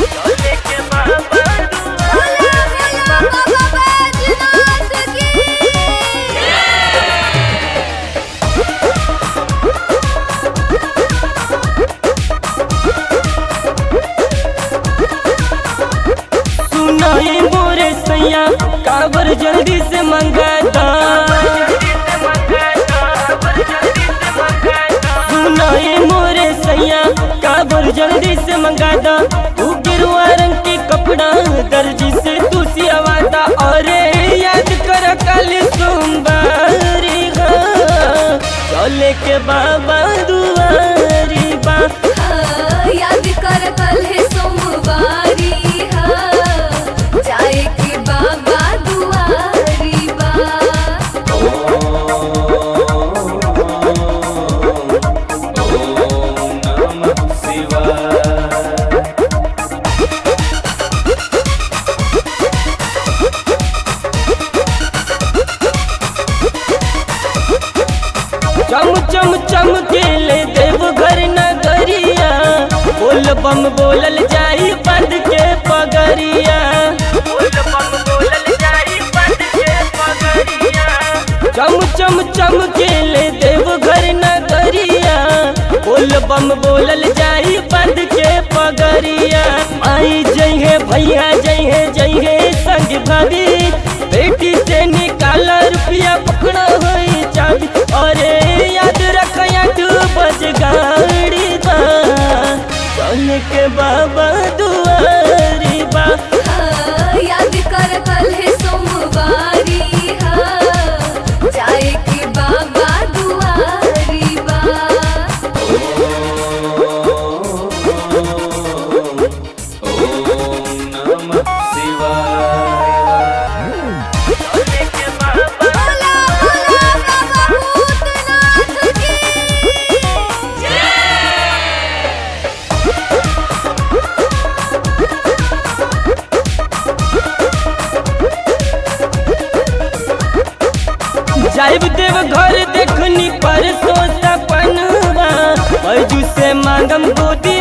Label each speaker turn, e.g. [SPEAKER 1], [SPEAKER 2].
[SPEAKER 1] भोला भोला बाबा बैजनाथ की
[SPEAKER 2] सुनाई मोरे सैया काबर जल्दी से मंगाता सुनाई मोरे सैया काबर जल्दी से मंगाता तू गिरुआ रंग के कपड़ा दर्जी से तू सियावाता और याद कर कल सोमवारी हाँ, चले के बाबा दुआरी बा
[SPEAKER 1] हाँ, याद कर कल है सोमवारी हाँ, जाए के बाबा दुआरी बा
[SPEAKER 2] चम चम चम के ले देव घर नगरिया बोल बम बोलल जाई बंद के पगरिया चम चम चम के ले देव घर नगरिया बोल बम बोलल जाई बंद के पगरिया आई जइहे भैया जइहे जइहे संग भाभी बेटी से निकाला रुपया पकड़ा होई चाबी अरे याद रख आठ बज गाड़ी बा चल के बाबा दुआरी बा
[SPEAKER 1] हाँ, याद कर कल है सोमवारी हाँ, जाए के बाबा दुआरी बा भोला भोला बाबा भूतनाथ की
[SPEAKER 2] जाइब देव घर देखनी पर सो सपनवा बैजू से मांगम गोदी